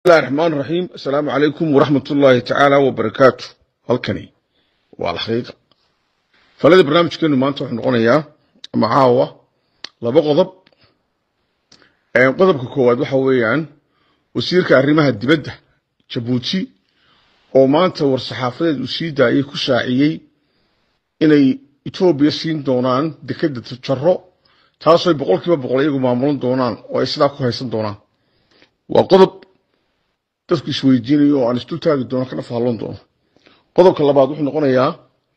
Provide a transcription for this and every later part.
bismillahi raxmaan raxiim assalaamu calaykum waraxmat ullaahi tacaala wabarakaatu halkani waa alxaqiiqa falada barnaamijkeenu maanta wuxuu noqonayaa ama caawa laba qodob qodobka koowaad waxa weeyaan wasiirka arrimaha dibadda jabuuti oo maanta war-saxaafadeed uu sii daayey ku shaaciyey inay etoobiya siin doonaan dekedda jaro taasooy boqol kiiba boqol iyagu maamulan doonaan oo ay sidaa ku haysan doonaan waa qodob dadku isweydiinayo oo aan isdul taagi doono kana fahloon doono qodobka labaad wuxuu noqonayaa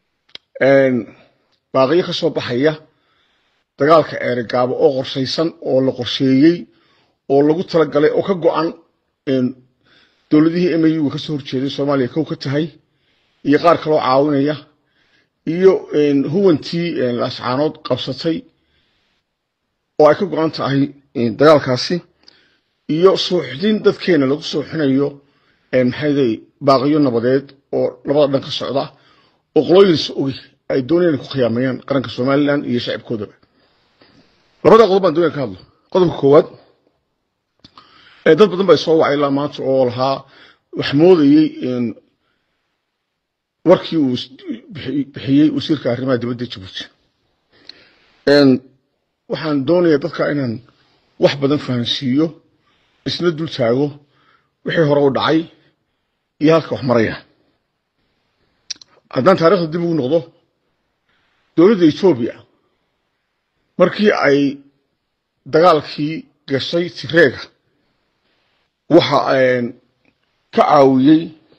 baaqiyo ka soo baxaya dagaalka eeregaabo oo qorshaysan oo la qorsheeyey oo lagu talagalay oo ka go-an dowladihii mau ka soo horjeeday soomaaliya kow ka tahay iyo qaar kaloo caawinaya iyo huwantii lascaanood qabsatay oo ay ka go-an tahay dagaalkaasi iyo suuxdin dadkeena lagu suuxinayo maxayday baaqiyo nabadeed oo labada dhan ka socda oo qolooyinsa ogi ay doonayaan ku khiyaameeyaan qaranka somalilan iyo shacibkoodaba labada qodob baan doonaya ka hadlo qodobka koowaad dad badan baa soo wacay ilaa maanta oo lahaa wax moodayey warkii uu bixiyey wasiirka arrimaha dibadda jabuuti waxaan doonayaa dadka inaan wax badan fahansiiyo isna dul taago wixii hore u dhacay iyo halka wax maraya haddaan taarikhda dib ugu noqdo dowladda etoobiya markii ay dagaalkii gashay tireega waxa ka caawiyey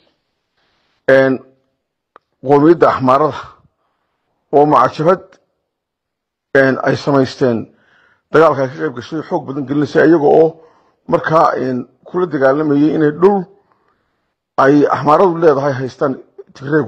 qoomiyadda axmaarada oo macajabad ay samaysteen dagaalka ay ka qayb gashay xoog badan gelinaysay iyaga oo markaa kula dagaalamayay inay dhul ay axmaaradu leedahay haystaan tigreegu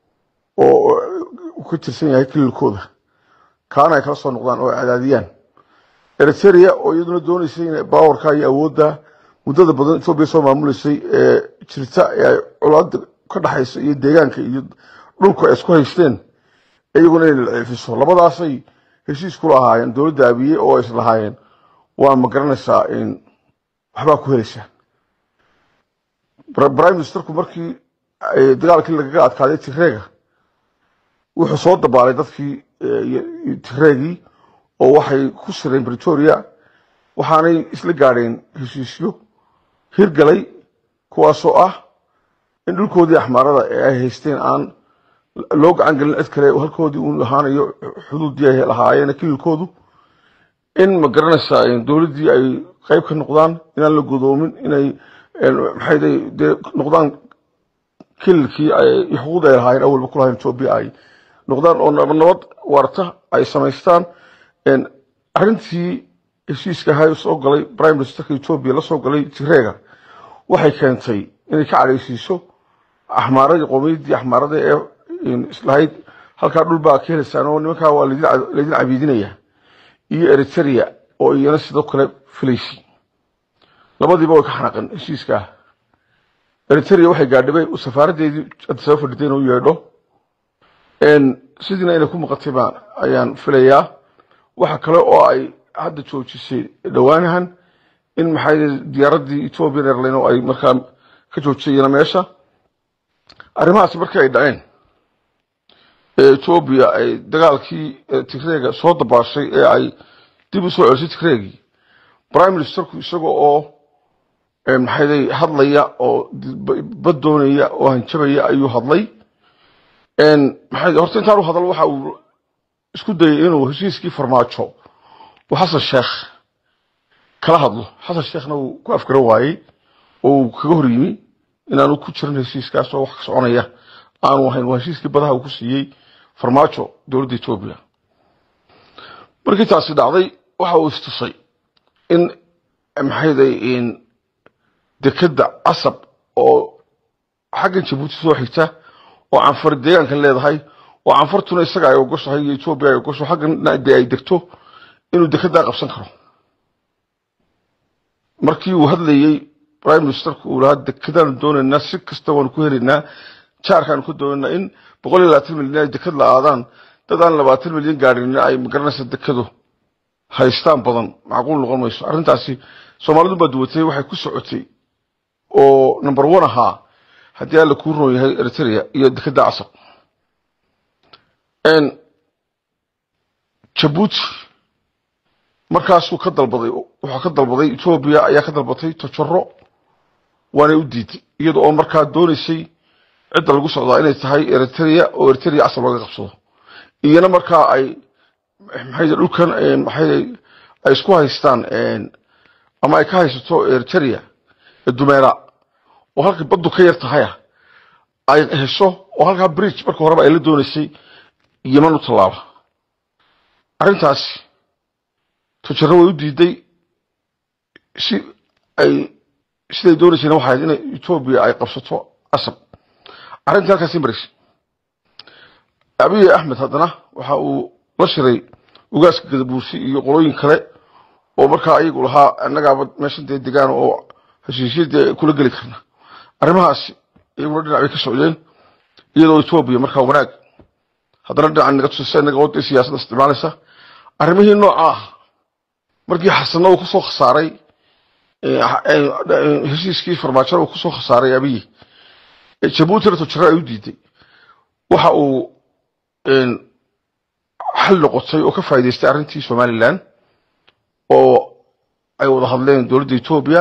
oo ka tirsan yahay kililkooda kaana ay kala soo noqdaan oo cadaadiyaan eritrea oo iyaduna doonaysay in baawarka iyo awoodda muddada badan etoobiya soo maamuleysay ee jirta ee ay colaada ka dhaxayso iyo deegaanka iyo dhulku ay isku haysteen iyaguna inay laciifiso labadaasay heshiis kula ahaayeen dowladda abiye oo is lahaayeen waa ma garanaysaa waxbaa ku helaysaan prime ministerku markii dagaalkii lagaga adkaaday tigreega wuxuu soo dabaalay dadkii tigreegii oo waxay ku sireen bretoria waxaanay isla gaadheen heshiisyo hirgalay kuwaasoo ah in dhulkoodii axmaarada ee ay haysteen aan loo gacan gelin cid kale halkoodii uu ahaanayo xuduuddii ay lahaayeen kililkoodu in ma garanaysaa dowladdii ay qayb ka noqdaan inaan la godoomin inay maxay dee noqdaan kililkii iyo xuquuqda ay lahaayeen awalba ku lahayn etoobiya ay noqdaan oo nabad warta ay samaystaan arrintii heshiiska ahaa soo galay prime ministerka etoobiya la soo galay tigreega waxay keentay inay ka cadhaysiiso axmaaradii qowmiyaddii axmaarada ee islahayd halkaa dhul baa ka helaysaan oo nimankaa waa laydin cabiidinaya iyo eritrea oo iyana sidoo kale filaysay labadiiba way ka xanaaqeen heshiiskaa eritrea waxay gaadhibay safaaraddeedii hadda saba fadhitay inuu yeedho sidiina inay ku maqatay baan ayaan filayaa waxa kale oo ay hadda joojisay dhowaanahan in maxay diyaaraddii ethiopian airline oo ay markaa ka joojisayna meesha arrimahaasi markii ay dhaceen ee etoobiya ay dagaalkii tigreega soo dabaashay ee ay dib u soo celisay tigreegii prime ministerku isaga oo maxayday hadlaya oo bad doonaya oo hanjabaya ayuu hadlay maxay horta intaan u hadal waxa uu isku dayay inuu heshiiskii farmaajo uu xasan sheekh kala hadlo xasan sheekhna uu ku afgaran waayey oo uu kaga hor yimi inaanu ku jirin heshiiskaas oo wax ka soconaya aanu ahayn waa heshiiskii badaha uu ku siiyey farmaajo dowladda etoobiya markii taasi dhacday waxa uu istusay in maxayday dekedda casab oo xaggan jabuuti soo xigta oo canfar deegaankan leedahay oo canfartuna isaga ay ogoshahay iyo etoobiya ay ogosho xaggan dee ay degto inuu dekeddaa qabsan karo markii uu hadlayey prime ministerku uu lahaa dekedaanu doonaynaa si kasta waanu ku helaynaa jaarkaanu ku doonaynaa in boqol iyo labaatan milyan ay deked la aadaan dad aan labaatan milyan gaadhin ay magaranaysa dekedu haystaan badan macquul noqon mayso arrintaasi soomaalidu baa duwatay waxay ku socotay oo number one ahaa haddii alla kuu roon yahay eritrea iyo dekeda casab jabuuti markaasuu ka dalbaday wuxuu ka dalbaday etoobiya ayaa ka dalbatay tojaro waanay u diiday iyada oo markaa doonaysay cidda lagu socdaa inay tahay eritrea oo eritrea casab laga qabsado iyana markaa ay maxay dhulkan maxay ay isku haystaan ama ay ka haysato eritrea dumeera oo halkii baddu ka yar tahaya ay hesho oo halkaa bridge marka horeba ay la doonaysay yeman u tallaaba arrintaasi tujaro way u diiday si ay siday doonaysayna waxay ahayd inay etoobiya ay qabsato casab arrintii halkaasii maraysay abiy axmed haddana waxa uu la shiray ugaaska gadabuursi iyo qolooyin kale oo markaa ayagu lahaa annagaaba meeshan dee degaan oo heshiisyadii kula geli karna arrimahaasi iyaguna dhinac bay ka socdeen iyadoo etoobiya markaa wanaag haddana dhinacan naga tusisa inaga wadda siyaasadda isticmaalaysa arrimihii nooca ah markii xasanna uu kusoo khasaaray heshiiskii farmaajada uu kusoo khasaaray abiyi jabuutina tujaro ay u diiday waxa uu xal noqotay oo ka faa'idaystay arrintii somalilan oo ay wada hadleen dowladda etoobiya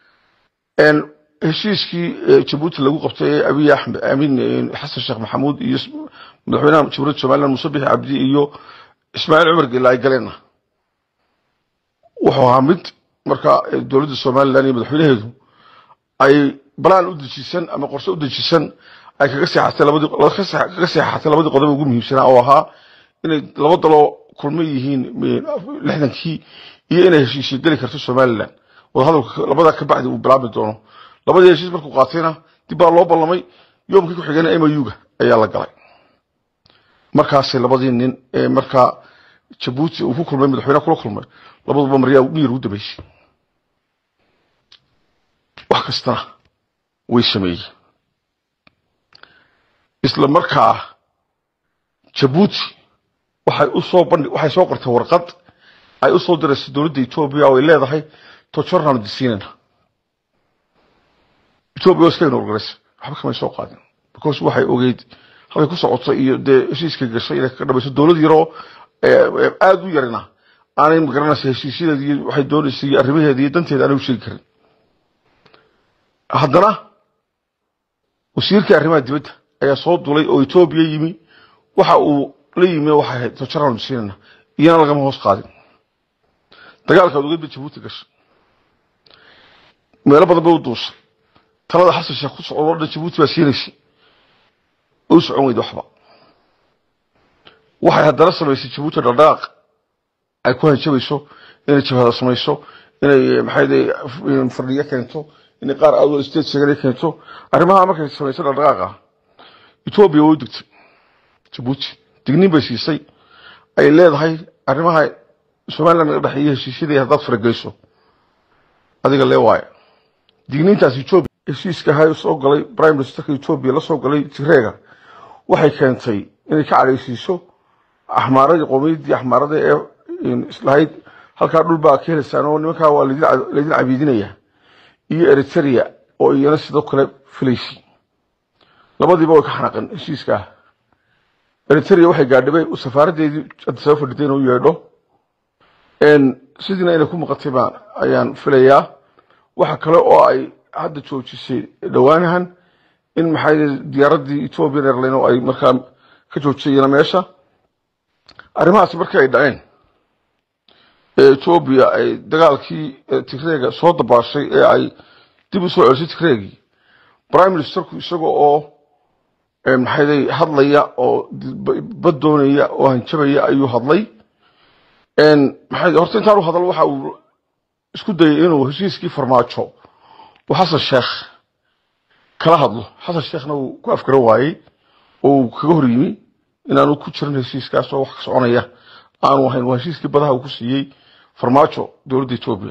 heshiiskii jabuuti lagu qabtay ee abiy axmed aamin xasan sheekh maxamuud iyo madaxweynaha jamhuuriyadda somaliland muuse bixi cabdi iyo ismaaciil cumar gela ay galeenna wuxuu ahaa mid markaa dowladda somaliland iyo madaxweynaheedu ay balaan u dejisan ama qorse u dejisan ay kaga seexatay labadii kaga seexatay labadii qodob ugu muhiimsanaa oo ahaa inay laba daloo kulma yihiin lixdankii iyo inay heshiisyo geli karto somaliland wadahadalka labadaa ka bacdi uu bilaabmi doono labadii heshiis markuu qaatayna dib baa loo ballamay yoomkii ku xigana muga ayaa la galay markaasay labadii nin ee markaa jabuuti uu ku kulmay madaxweyne kula kulmay labaduba maryaa miyir ugu dambeysay wax kastana way sameeyey isla markaa jabuuti waxay u soo bandhi waxay soo qortay warqad ay u soo diraysay dowladda etoobiya oo ay leedahay tojoraanu disiinana etoobiya oo iska inorgaraysa waxba kamay soo qaadin because waxay ogeyd halkay ku socoto iyo dee heshiiska gashay inay kaga dhamayso dowlad yaroo aada u yarina aanay magaranaysa heshiisyadeeda iyo waxay doonaysay iyo arrimaheeda iyo danteeda aanay u sheegi karin haddana wasiirkii arrimaha dibadda ayaa soo dulay oo etoobiya yimi waxa uu la yimi waxay ahayd tojoraanu disiinana iyana lagama hoos qaadin dagaalkaad ogeyd ba jabuuti gashay meelo badan bay u duusay talada xasan sheekh ku socdo o dhan jabuuti baa siinaysay u socon weyda waxba waxay haddana samaysay jabuuti dhaqdhaqaaq ay ku hanjabayso inay jabhada samayso inay maxay fardhiyo keento inay qaar outdoor state sheegana keento arrimaha markay samayso dhaqdhaqaaqa etoobiya way u digtay jabuuti digniin bay siisay ay leedahay arrimaha somaliland naga dhexeeya heshiisyadii haddaad farageyso adiga lee waaye digniintaas etoobiya heshiiska ahaa soo galay prime ministerka etoobiya la soo galay tigreega waxay keentay inay ka cadhaysiiso axmaaradii qowmiyaddii axmaarada ee islahayd halkaa dhul baa ka helaysaan oo nimankaa waa laydin cabiidinaya iyo eritrea oo iyana sidoo kale filaysay labadiiba way ka xanaqeen heshiiska ah eritrea waxay gaadhibay safaaraddeedii hadda saba fadhitay inuu yeedho sidiina inay ku maqatay baan ayaan filayaa waxa kale oo ay hadda joojisay dhowaanahan in maxay diyaaraddii ethiopian airline oo ay markaa ka joojisayna meesha arrimahaasi markii ay dhaceen ee etoobiya ay dagaalkii tigreega soo dabaashay ee ay dib u soo celisay tigreegii prime ministerku isaga oo maxayday hadlaya oo bad doonaya oo hanjabaya ayuu hadlay maxay horta intaan u hadal waxa uu isku dayay inuu heshiiskii farmaajo uu xasan sheekh kala hadlo xasan sheekhna uu ku afgaran waayey oo uu kaga hor yimi inaanu ku jirin heshiiskaas oo wax ka soconaya aanu ahayn waa heshiiskii badaha uu ku siiyey farmaajo dowladda etoobiya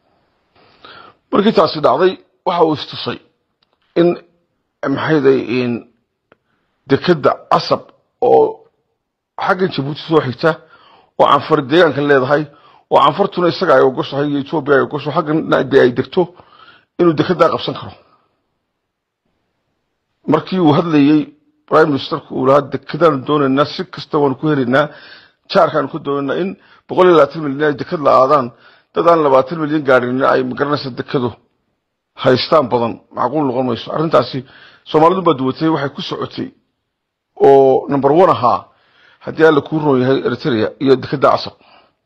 markii taasi dhacday waxa uu istusay in maxayday dekeda casab oo xaggan jabuuti soo xigta oo canfar deegaanka leedahay oo canfartuna isaga ay ogoshahay iyo etoobiya ay ogosho xaggan dee ay degto inuu dekedaa qabsan karo markii uu hadlayey prime ministerku uu lahaa dekadaanu doonaynaa si kasta waanu ku helaynaa jaarkaanu ku doonaynaa in boqol iyo labaatan milyan ay dekad la aadaan dad aan labaatan milyan gaadhin ay magaranaysa dekadu haystaan badan macquul noqon mayso arrintaasi soomaalidu baa duwatay waxay ku socotay oo number one ahaa haddii alla kuu roon yahay eritrea iyo dekada casab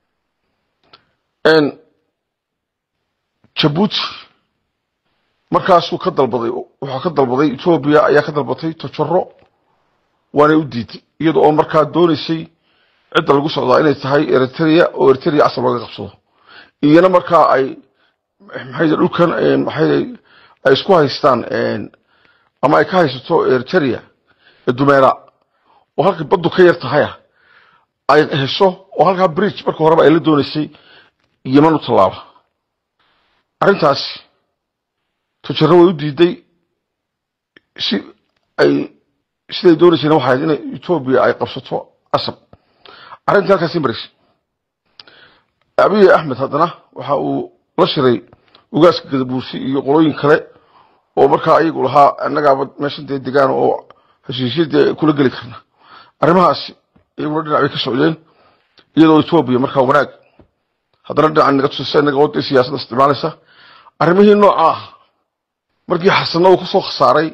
jabuuti markaasuu ka dalbaday wuxuu ka dalbaday etoobiya ayaa ka dalbatay tojaro waanay u diiday iyada oo markaa doonaysay cidda lagu socdaa inay tahay eritrea oo eritrea casab laga qabsado iyana markaa ay maxay dhulkan maxay ay isku haystaan ama ay ka haysato eritrea dumeera oo halkay baddu ka yar tahaya ay hesho oo halkaa bridge marka horeba ay la doonaysay yeman u tallaaba arrintaasi tojaro way u diiday si ay siday doonaysayna waxay ahayd inay etoobiya ay qabsato casab arrintii halkaasi maraysay abiy axmed haddana waxa uu la shiray ugaaska gadabuursi iyo qolooyin kale oo markaa ayagu lahaa annagaaba meeshan dee degaan oo heshiisyadii kula geli karna arrimahaasi iyaguna dhinac bay ka socdeen iyadoo etoobiya markaa wanaag haddana dhinaca naga tusisa inaga wadda siyaasadda isticmaalaysa arrimihii nooca ah markii xasano uu kusoo khasaaray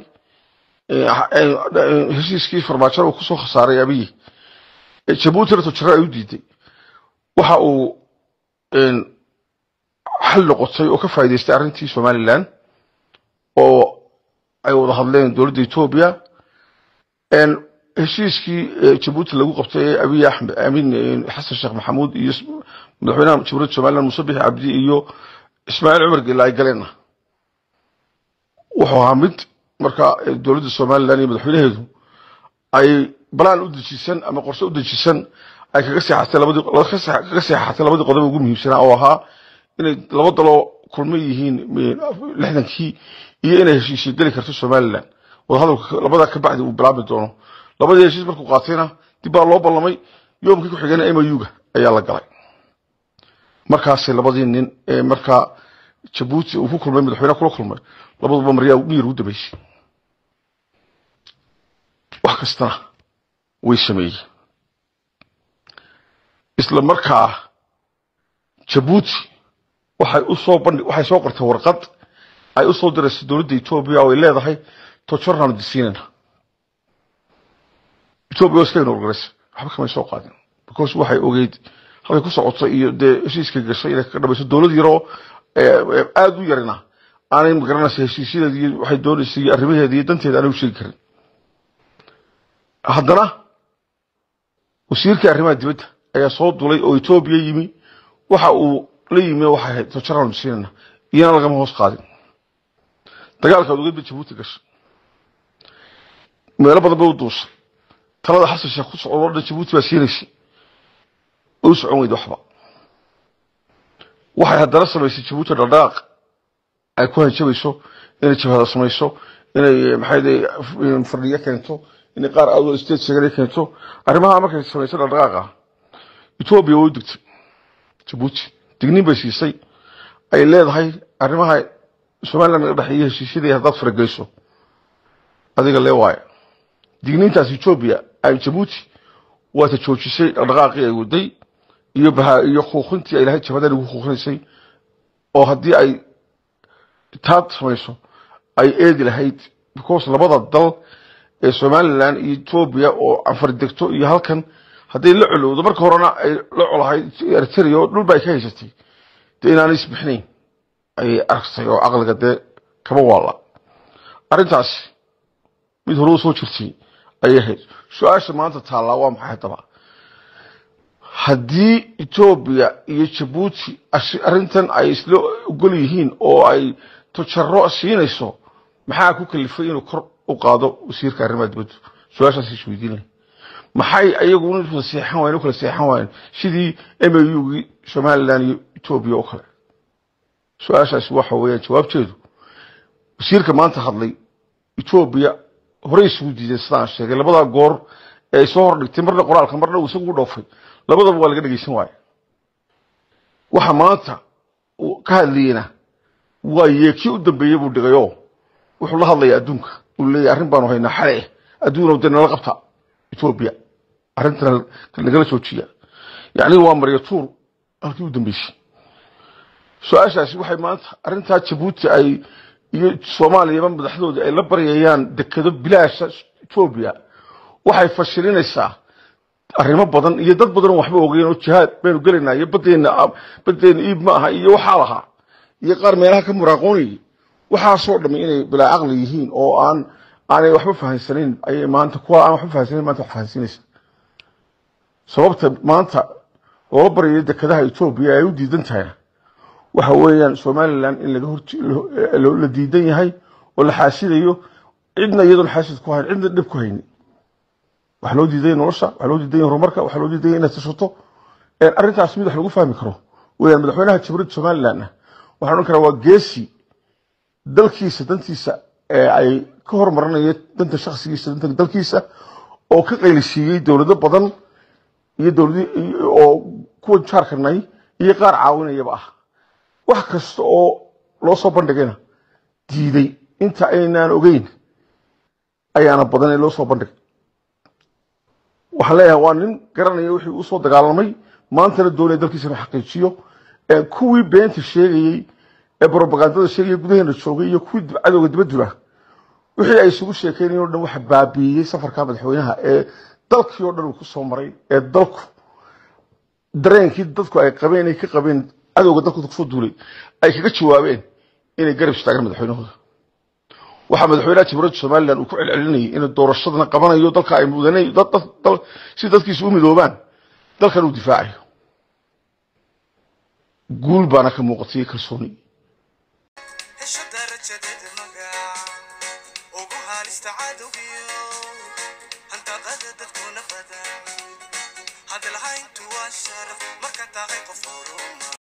heshiiskii farmaajada uu kusoo khasaaray abiyi jabuutina tojaro ay u diiday waxa uu xal noqotay oo ka faa'idaystay arrintii somalilan oo ay wada hadleen dowladda etoobiya heshiiskii jabuuti lagu qabtay ee abiy axmed amiin xasan sheekh maxamuud iyo madaxweynaha jamhuuriyadda somaliland muuse bixi cabdi iyo ismaaciil cumar geela ay galeenna wuxuu ahaa mid marka dowladda somaliland iyo madaxweynaheedu ay balaan u dejisan ama qorse u dejisan ay kaga seexatay labadii kaga seexatay labadii qodob ugu muhiimsanaa oo ahaa inay laba daloo kulma yihiin lixdankii iyo inay heshiisyo geli karto somaliland wadahadalka labada ka bacdi uu bilaabi doono labadii heshiis markuu qaatayna dib baa loo ballamay yoomkii ku xigana mayuga ayaa la galay markaasay labadii nin ee markaa jabuuti uu ku kulmay madaxweyne kula kulmay labaduba maryaa miyir ugu dambeysay wax kastana way sameeyeen isla markaa jabuuti waxay u soo bandhi waxay soo qortay warqad ay u soo diraysay dowladda etoobiya oo ay leedahay tojarnaanu disiinayna etoobiya waa iska inorgaraysa waxba kamay soo qaadin because waxay ogeyd halkay ku socotay iyo dee heshiiska gashay inay kaga dhamayso dowlad yaroo aada u yarina aanay magaranaysa heshiisyadeeda iyo waxay doonaysay iyo arrimaheeda iyo danteeda aanay u sheegi karin haddana wasiirkii arrimaha dibadda ayaa soo dulay oo etoobiya yimi waxa uu la yimi waxay ahayd tojarnaanu disiinayna iyana lagama hoos qaadin dagaalkaad ogeyd ba jabuuti gashay meelo badan bay u duushay talada xasan sheekh ku socdo dhan jabuuti baa siinaysay oo u socon weyda waxba waxay haddana samaysay jabuuti dhaqdhaqaaq ay ku hanjabayso inay jabhada samayso inay maxay fardhiyo keento inay qaar awdal state sheegan keento arrimaha markay samayso dhaqdhaqaaqa etoobiya way u digtay jabuuti digniin bay siisay ay leedahay arrimaha somaliland naga dhexeeya heshiisyadii haddaad farageyso adiga lee waaye digniintaas etoobiya ay jabuuti waata joojisay dhaqdhaqaaqii ay waday iyo baha iyo kuuqintii ay lahayd jabhadan ugu kuuqinaysay oo haddii ay taad samayso ay eedi lahayd because labada dal ee somaliland iyo etoobiya oo anfar degto iyo halkan hadday la colowdo marka horena ay la colahayd eritrea oo dhulba ay ka haysatay dee inaanay isbixnayn ayay aragtay oo caqliga dee kaba waalla arrintaasi mid hore u soo jirtay ayay ahayd su-aasha maanta taallaa waa maxay haddaba haddii etoobiya iyo jabuuti arrintan ay isla ogol yihiin oo ay tojaro siinayso maxaa ku kalifay inuu kor u qaado wasiirka arrimaha dibaddu su-aashaas isweydiinaya maxay ayagu kala seexan waayeen u kala seexan waayeen sidii m a u-gii somaliland iyo etoobiya oo kale su-aashaasi waxa weeyaan jawaabteedu wasiirka maanta hadlay etoobiya horey isugu diideen sidaan sheegay labadaa goor ee ay soo hordhigtay marna qoraalka marna uu isagu dhoofay labadaba waa laga dhegeysan waaye waxa maanta ka hadlayena waa yeekii u dambeeyey buu dhigayoo wuxuu la hadlayaa adduunka uu leeyahy arrin baanu haynaa xale adduuna de nala qabta etoobiya arrintana nagala joojiya yacni waa marya tuur halkii u dambeysay su-aashaasi waxay maanta arrintaa jabuuti ay iyo soomaaliyaba madaxdooda ay la baryayaan dekedo bilaasha etoobiya waxay fashilinaysaa arrimo badan iyo dad badan oo waxba ogeyn oo jihaad baynu gelaynaa iyo badeena badeena iib ma aha iyo waxaa lahaa iyo qaar meelaha ka muraaqoonayay waxaasoo dhammi inay bilaa caqli yihiin oo aan aanay waxba fahansanayn ayay maanta kuwa aan waxba fahansanayn maanta wax fahansiinaysa sababta maanta loola baryayo dekedaha etoobiya ay u diidan tahayna waxa weeyaan somaliland in laga hor la diidan yahay oo la xaasidayo cidna iyadoon xaasid ku hayn cidna dhib ku hayni waxaa loo diidaya nolosha waxaa loo diidaya horumarka waxaa loo diidaya inaad tashato arrintaas mid wax lagu fahmi karo weeyaan madaxweynaha jamhuuriyadda somalilandna waxaan odhan karaa waa geesi dalkiisa dantiisa ee ay ka hormarinaya danta shakhsigiisa danta dalkiisa oo ka qaylisiiyey dowlado badan iyo dowladi oo kuwa jaarkanay iyo qaar caawinayaba ah wax kasta oo loo soo bandhigayna diiday inta aynaan ogeyn ayaana badan ee loo soo bandhigay waxaan leeyahay waa nin garanaya wixii usoo dagaalamay maantana doonaya dalkiisa inuu xaqiijiyo kuwii beenta sheegayey ee brobagandada sheegaya gudaheena joogay iyo kuwii cadowga dibadula wixii ay isugu sheekeynayeen o dhan waxa baabiiyey safarka madaxweynaha ee dalkii oo dhan uu ku soo maray ee dalku dareenkii dadku ay qabeen ay ka qabeen cadowga dalkooda kusoo duulay ay kaga jawaabeen inay garab istaagaan madaxweynahooda waxaa madaxweynaha jamhuuriyadda somaliland uu ku celcelinayay inuu doorashadana qabanayo dalka ay mudanay si dadkiisu u midoobaan dalkan uu difaacayo guul baana ka muuqatay kalsooni hesho darajadeeda magac ugu haalista cadowgiyo hantaqada dadkuna badan hadalhayntu waa sharaf marka tahay qof horuma